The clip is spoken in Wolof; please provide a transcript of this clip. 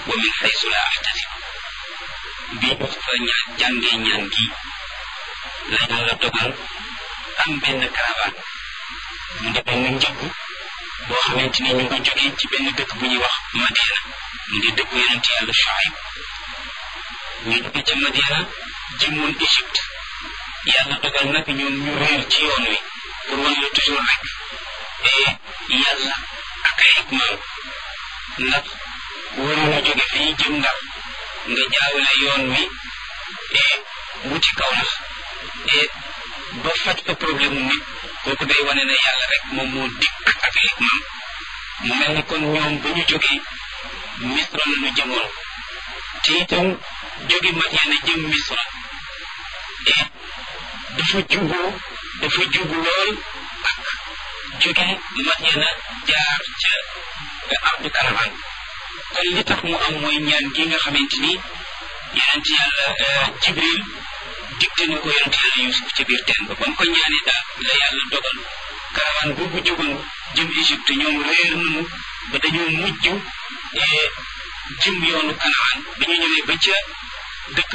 wa min xaysu la axtasib bi ñu fa ñaan jàngee ñaan gi la yàlla dogal am benn caravane mu di benn njëgg boo xamante ni ñu ngi jógee ci benn dëkk bu ñuy wax Madiana mu di dëkku yonent yàlla Shuayb ñu jóge ca Madiana jëmoon Égypte yàlla dogal nag ñoom ñu réer ci yoon wi pour wan la toujours rek et yàlla ak ay hikmaam ndax waroon a jóge fii jëm Ndar nga jaawale yoon wi et wuti kaw nax et ba faj fa problème mu nit kooku day wane ne yàlla rek moom moo dikk ak ay hikmaam mu mel ni kon ñoom ba ñu jógee Misra la ñu jëmoon te itam jóge Madiana jëm Misra et dafa juboo dafa jubu lool ak jóge Madiana jaar ca ardu Karaman kon li tax mu am mooy ñaan gi nga xamante ni yonent yàlla Jibril digte na ko yonent yàlla Yusuf ci biir teen ba ba mu ko ñaanee daal la yàlla dogal Karaman boobu jógoon jëm Égypte ñoom réer nañu ba dañoo mujj jëm yoonu Kanaan bi ñu ñëwee ba ca dëkk